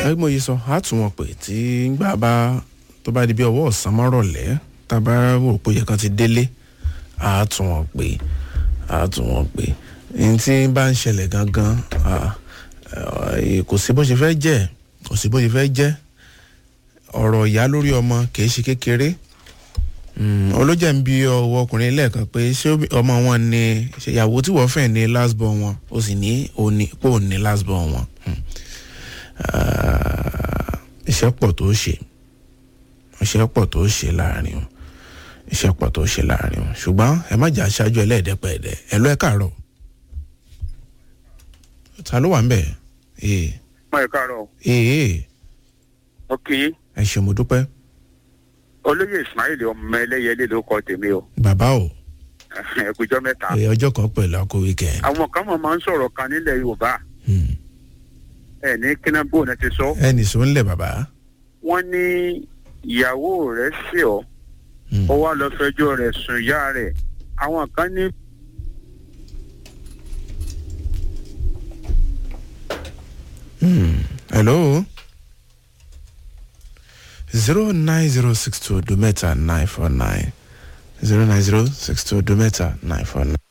ẹ mo yí sọ á tún wọn pè tí gbà bá tó bá di bí ọwọ́ ọ̀sán mọ́rọ̀lẹ́ tá a bá rò pé yẹ kan ti délé á tún wọn pè á tún wọn pè ní tí bá ń ṣẹlẹ̀ gangan ah, eh, kò sí bó ṣe fẹ́ jẹ́ kò sí bó ṣe fẹ́ jẹ́ ọ̀rọ̀ ìyá lórí ọmọ kìí ṣe kékeré Mm, olójà ń bi ọwọ́ ọkùnrin lẹ́ẹ̀kan pé ṣé obi- ọmọ wọn ni ṣe ìyàwó tí wọ́n fẹ́ ní last born wọn ó sì ní òní pé òun ní last born wọn. Mm. Ah, iṣẹ́ pọ̀ tó ṣe iṣẹ́ pọ̀ tó ṣe láàrin o iṣẹ́ pọ̀ tó ṣe láàrin o ṣùgbọ́n ẹ má jà aṣáájú ẹlẹ́ẹ̀dẹ́pẹ̀ẹ́dẹ́ ẹ lọ́ ẹ káàárọ̀ ta ló wà ń bẹ̀ ee mọ ẹ káàárọ̀ ee ok ẹ ṣe mo dúpẹ́ olóyè ismail ọmọ ẹlẹyẹlé ló kọ tèmi o bàbá o ẹkùjọ mẹ́ta ẹ ọjọ́ kan pẹ̀lú akó weekend. àwọn kan mọ̀ máa ń sọ̀rọ̀ kan nílẹ̀ yorùbá Hmm. ẹ ní kínábó náà ti sọ ẹ nìṣó ńlẹ̀ bàbá. wọ́n ní ìyàwó rẹ̀ sí ọ Hmm. ó wá lọ fẹjọ́ rẹ̀ sùn ìyá rẹ̀ àwọn kan ní hello zero nine zero six two odo mẹ́ta nine four nine zero nine zero six two odo mẹ́ta nine four nine.